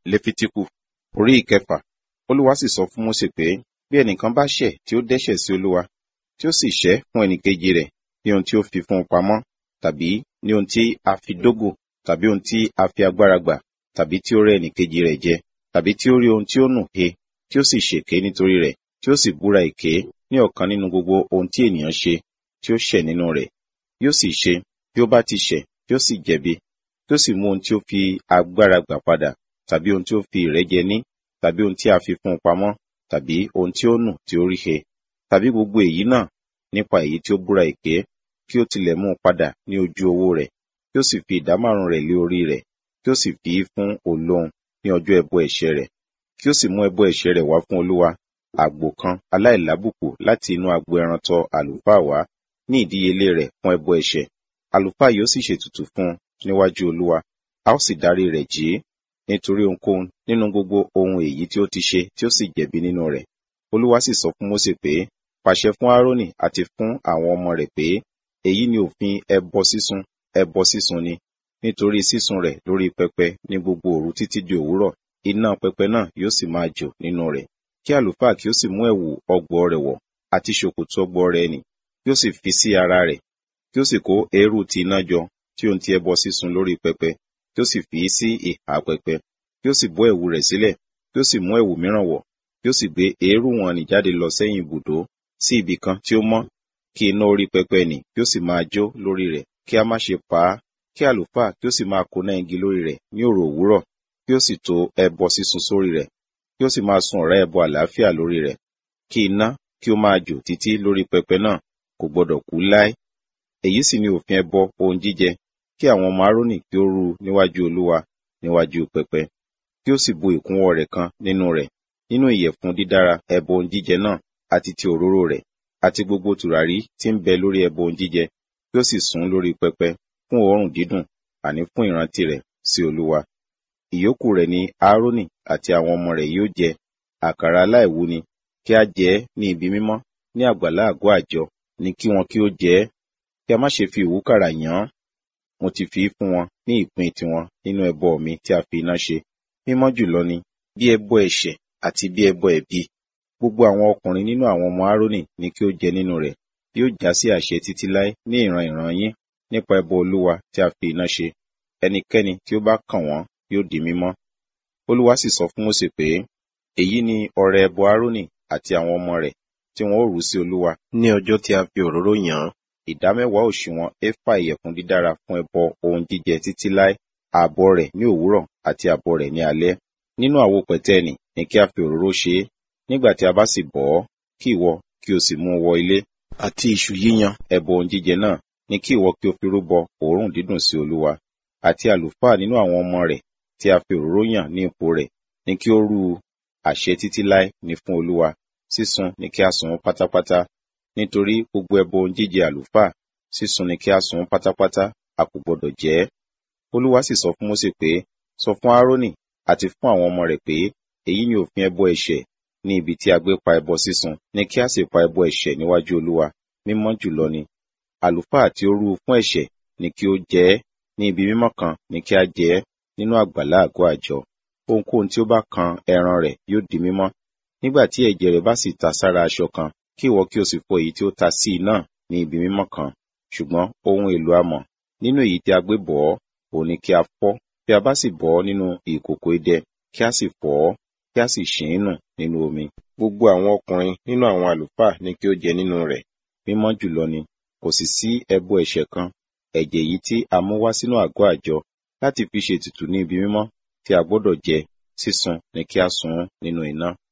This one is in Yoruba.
lefitiku orí ìkẹfà olúwa sì sọ fún mósè pé bí ẹnìkan bá ṣẹ̀ tí ó dẹ́ṣẹ̀ sí olúwa tí ó sì ṣẹ̀ fún ẹnìkejì rẹ̀ ní ohun tí ó fi fún un pamọ́ tàbí ní ohun tí a fi dógò tàbí ohun tí a fi agbára gbà tàbí tí ó rẹ́ ẹnìkejì rẹ̀ jẹ tàbí tí ó rí ohun tí ó nù he tí ó sì ṣèké nítorí rẹ̀ tí ó sì búra èké ní ọ̀kan nínú gbogbo ohun tí ènìyàn ṣe tí ó ṣẹ̀ nínú rẹ̀ yóò sì ṣe bí ó bá ti ṣẹ̀ tí ó sì jẹ̀bi tí ó sì mú ohun tí ó fi agbára gbà padà tàbí ohun tí ó fi ìrẹ́jẹ ní tàbí ohun tí a fi fún un pamọ́ tàbí ohun tí ó nù tí ó rí he tàbí gbogbo èyí náà nípa èyí tí ó búra èké kí ó tilẹ̀ mú un padà ní ojú owó rẹ̀ kí ó sì fi ìdámárùn rẹ̀ lé orí rẹ̀ kí ó sì fi í fún olóhun ní ọjọ́ ẹbọ ẹ̀ṣẹ̀ rẹ̀ kí ó sì mú ẹbọ ẹ̀ṣẹ̀ rẹ̀ wá fún olúwa àgbò kan aláìlábùkù láti inú agbo ẹran tọ àlùfáà wá ní ìdíyelé rẹ̀ fún ẹbọ ẹ̀ṣẹ̀ àlùfáà yóò sì ṣètùtù fún un níwájú olúwa a ó sì dárí rẹ̀ jì í nítorí ohunkóhun nínú gbogbo ohun èyí tí ó ti ṣe tí ó sì jẹ̀bi nínú rẹ̀ olúwa sì sọ fún mósè pé pàṣẹ fún árónì àti fún àwọn ọmọ rẹ̀ pé èyí ni òfin ẹbọ sísun ẹbọ sísun ni nítorí sísun rẹ̀ lórí pẹpẹ ní gbogbo òru títí di òwúrọ̀ iná pẹpẹ náà yóò sì máa jò nínú rẹ̀ kí àlùfáà kí ó sì mú ẹ̀wù ọgbọ̀ rẹ̀ wọ̀ àti ṣòkòtò ọgbọ̀ rẹ̀ nì kí ó sì fi sí ara rẹ̀ kí ó sì kó eérú ti iná jọ tí ó ń ti ẹbọ sísun lórí pẹpẹ kí ó sì fi í sí ìhà pẹpẹ kí ó sì bọ́ ẹ̀wù rẹ̀ sílẹ̀ kí ó sì mú ẹ̀wù mìíràn wọ̀ kí ó sì gbé eérú wọn nì jáde lọ sẹ́yìn ibùdó sí ibì kan tí ó mọ́ kí iná orí pẹpẹ nì kí ó sì máa jó lórí rẹ̀ kí a má ṣe pa á kí àlùfáà kí ó sì máa kóná igi lórí rẹ̀ ní òrò òwúrọ̀ kí ó sì to ẹbọ sísun sórí rẹ̀ kí ó sì máa sun ọ̀rá ẹbọ àlàáfíà lórí rẹ̀ kí iná kí ó máa jò títí lórí pẹpẹ náà kò gbọdọ̀ kú láé èyí sì ni òfin ẹbọ ohun jíjẹ kí àwọn ọmọ arónì kí ó rú níwájú olúwa níwájú pẹpẹ kí ó sì bu ìkúnwọ́ rẹ̀ kan nínú rẹ̀ nínú ìyẹ̀fun dídára ẹbọ ohun jíjẹ náà àti ti òróró rẹ̀ àti gbogbo tùràrí tí ń bẹ lórí ẹbọ ohun jíjẹ kí ó sì sùn lórí pẹpẹ fún òórùn dídùn àní fún ìrántí rẹ̀ sí olúwa ìyókù rẹ̀ ni aaroni àti àwọn ọmọ rẹ̀ yóò jẹ àkàrà aláìwú ni kí a jẹ ẹ́ ní ibi mímọ́ ní àgbàlá àgọ́ àjọ ni kí wọn kí ó jẹ ẹ́ kí a má ṣe fi ìwúkàrà yàn án mo ti fi í fún wọn ní ìpín tiwọn nínú ẹbọ mi tí a fi iná ṣe mímọ́ jùlọ ni bí ẹbọ ẹ̀ṣẹ̀ àti bí ẹbọ ẹ̀bi gbogbo àwọn ọkùnrin nínú àwọn ọmọ aaroni ni kí ó jẹ nínú rẹ̀ yóò já sí àṣẹ títí láé ní ìran ìran yín nípa ẹbọ olúwa tí a fi iná ṣe ẹnikẹ́ni tí ó bá kàn wọ́n yóò di mímọ́ olúwa sì sọ fún mósè pé èyí ni ọrẹ ẹbọ aaroni àti àwọn ọmọ rẹ̀ tí wọn ó rú sí olúwa ní ọjọ́ tí a fi òróró yàn án ìdámẹ́wàá òṣùwọ̀n éfà ìyẹ̀fun dídára fún ẹbọ ohun jíjẹ títí láé ààbọ̀ rẹ̀ ní òwúrọ̀ àti ààbọ̀ rẹ̀ ní alẹ́ nínú àwo pẹ̀tẹ́ẹ̀nì ni kí a fi òróró ṣe é nígbà tí a bá sì bọ̀ ọ́ kí ìwọ kí o sì mú un wọ ilé àti iṣu yíyan ẹbọ ohun jíjẹ náà ni kí ìwọ kí o fi rúbọ òórùn dídùn sí olúwa àti àlùfáà nínú àwọn ọmọ rẹ̀ tí a fi òróró yàn ní ipò rẹ̀ ni kí ó rú u àṣẹ títí láé ni fún olúwa sísun ni kí a sun pátápátá nítorí gbogbo ẹbọ ohun jíjẹ àlùfáà sísun ni kí a sun pátápátá a kò gbọdọ̀ jẹ ẹ́ olúwa sì sọ fún mósè pé sọ fún aaroni àti fún àwọn ọmọ rẹ̀ pé èyí ni òfin ẹbọ ẹ̀ṣẹ̀ ní ibi tí a gbé pa ẹbọ sísun ni kí a sì pa ẹbọ ẹ̀ṣẹ̀ níwájú olúwa mímọ́ jùlọ ni àlùfáà tí ó rú fún ẹ̀ṣẹ̀ ni kí ó jẹ ẹ́ ní ibi mímọ́ kan ni kí a jẹ ẹ́ nínú àgbàlá àgọ́ àjọ ohunkóhun tí ó bá kan ẹran rẹ̀ yóò di mímọ́ nígbà tí ẹ̀jẹ̀ rẹ̀ bá sì ta sára aṣọ kan kí ìwọ kí o sì fọ èyí tí ó ta sí i náà ní ibi mímọ́ kan ṣùgbọ́n ohun èlò amọ̀ nínú èyí tí a gbé bọ̀ ọ́ òun ni kí a fọ́ bí a bá sì bọ̀ ọ́ nínú ìkòkò idẹ kí a sì fọ̀ ọ́ kí a sì ṣìn ín nù nínú omi gbogbo àwọn ọkùnrin nínú àwọn àlùfáà ni kí ó jẹ nínú rẹ̀ mímọ́ jùlọ ni kò sì sí ẹbọ ẹ̀ṣẹ̀ kan ẹ̀jẹ̀ yìí tí a mú wá sínú àgọ́ àjọ láti fi ṣètùtù ní ibi mímọ́ tí a gbọ́dọ̀ jẹ sísun ni kí a sun nínú iná